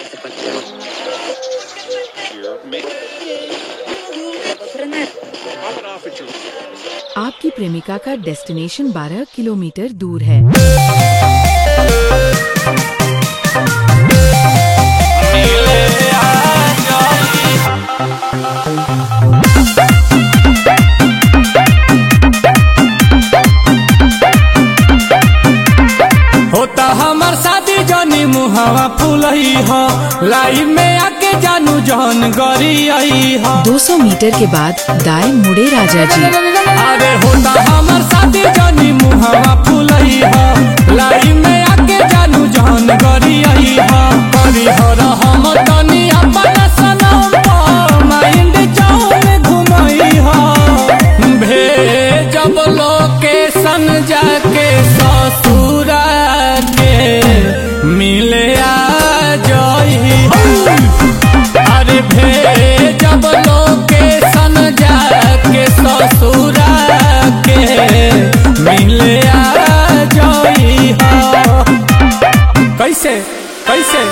आपकी प्रेमिका का डेस्टिनेशन 12 किलोमीटर दूर है होता हमार शादी जनी मुहावा फूलही हो लाइन में आके जानू जहन गरी आई हो 200 मीटर के बाद दाएं मुड़े राजा जी अरे होता हमार शादी जनी मुहावा फूलही हो लाइन में आके जानू जहन गरी आई हो करी हो हम तनी अपन सनम पर माइंड जाऊन घुमई हो भेजब लोकेशन जाके ससुरा के मिले आ जई अरे भेजब लोकेशन जाके ससुरा के मिले आ जई हो कैसे कैसे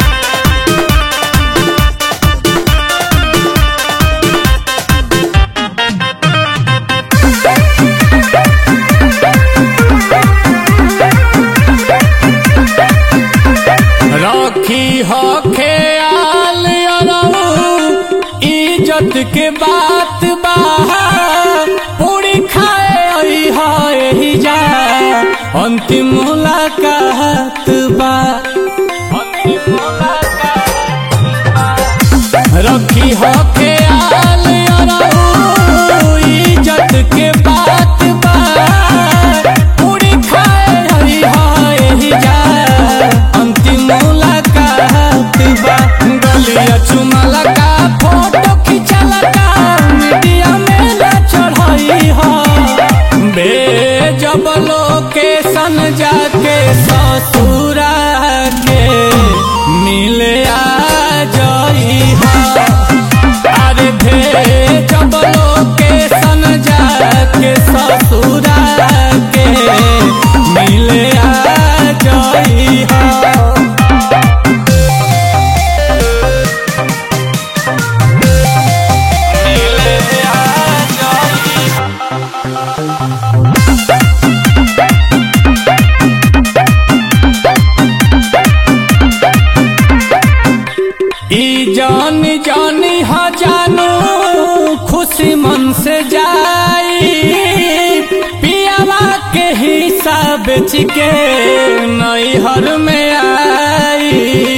रखी हो ख्याल अरऊ इज्जत के बात बा पूरी खाए आई हा यही जा अंतिम मुलाकात बा अंतिम मुलाकात बा। रखी हो ख्याल अरऊ इज्जत के बात बा पूरी खाए आई हा यही जा अंतिम मुलाकात बा गलिया चुमाला का फोटो खिंचाला का मीडिया में ना चढ़ाई हो भेजब लोकेशन जाके ससुरा के मिले आ जई हो अरे भेजब लोकेशन जाके ससुरा के मिले आ जई हो ई जान जानी हा जानू खुशी मन से जाई पियावा के हिसाब के नैहर में आई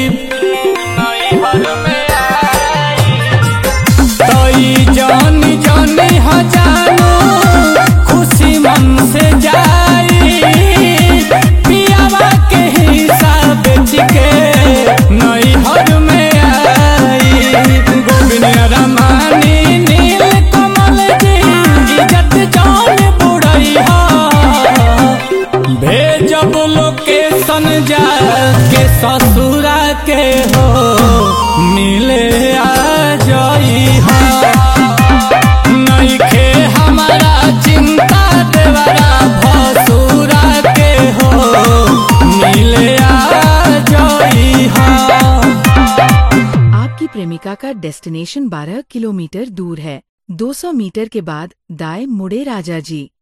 नैहर में आई तई जान जानी हा जानू खुशी मन से जाई पियावा के हिसाब के नैहर में आई गोविंद रमानी नील कमल जी इज्जत जान बुढ़ई हो भेजब लोकेशन जाके ससुरा के हो मिले आ जई हो नइखे हमारा चिंता देवरा भसुरा के हो मिले आ जई हो आपकी प्रेमिका का डेस्टिनेशन 12 किलोमीटर दूर है 200 मीटर के बाद दाएं मुड़े राजा जी